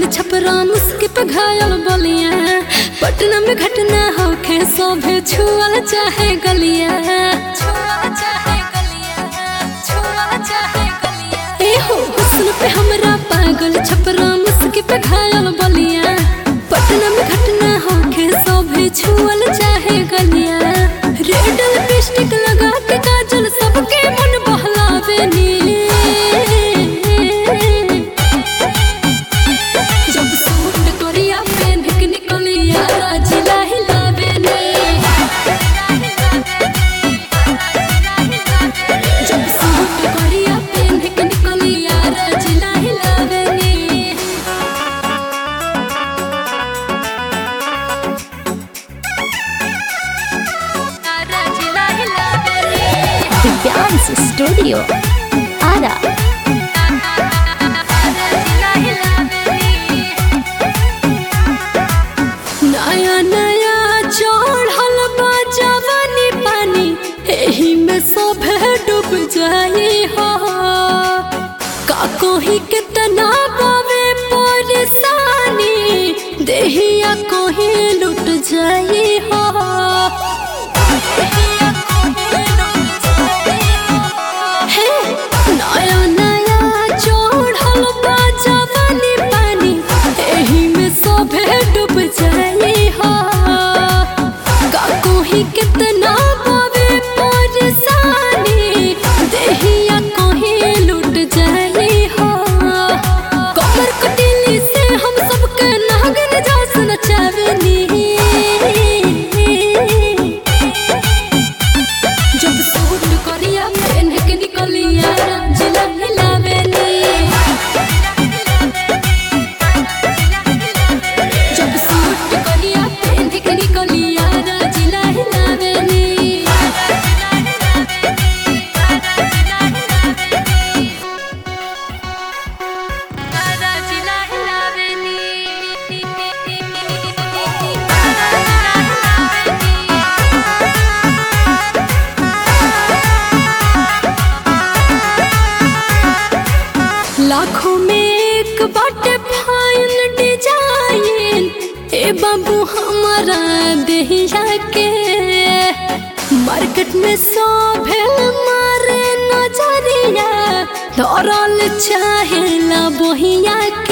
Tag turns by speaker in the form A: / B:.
A: छपरा मुस्की पे घायल बलिया पटना में घटना होखे सोभे छुअल चाहे गलिया ए हो हुस्न पे हमरा पागल छपरा मुस्की पे घायल बलिया पटना में घटना होखे सोभे छुअल चाहे गलिया रेड लिपस्टिक लगा के काजल सबके मन बहलावे नी जब सूट कोरिया पहन के निकलिया जिला हिलावे ने जब सूट कोरिया पहन के निकलिया जिला हिलावे ने जिला हिलावे ने
B: दिव्यांश स्टूडियो आरा
A: नया नया चढ़ल बा जवानी पानी एही में सभे डूब जाई हो का कोही कितना बावे परेशानी देहिया कोही लुट जाई हो देहिया कोही लुट जाई हो। हे नया नया चढ़ल बा जवानी पानी एही में सभे डूब जाई हो का कोही कितना बावे परेशानी देहिया कोही लुट जाई हो कमर कटिली से हम सबके नागन जास नचावेनी जब सूट करिया पहन के निकलिया जिला हिलावे नी जब सूट करिया पहन के निकलिया जिला हिलावे नी जिला हिलावे लाखों में एक बाटे फाइन डिजाइन ए बाबू हमारा देहिया के मार्केट में सोभे मारे नजरिया धरल चाहे ला बोहिया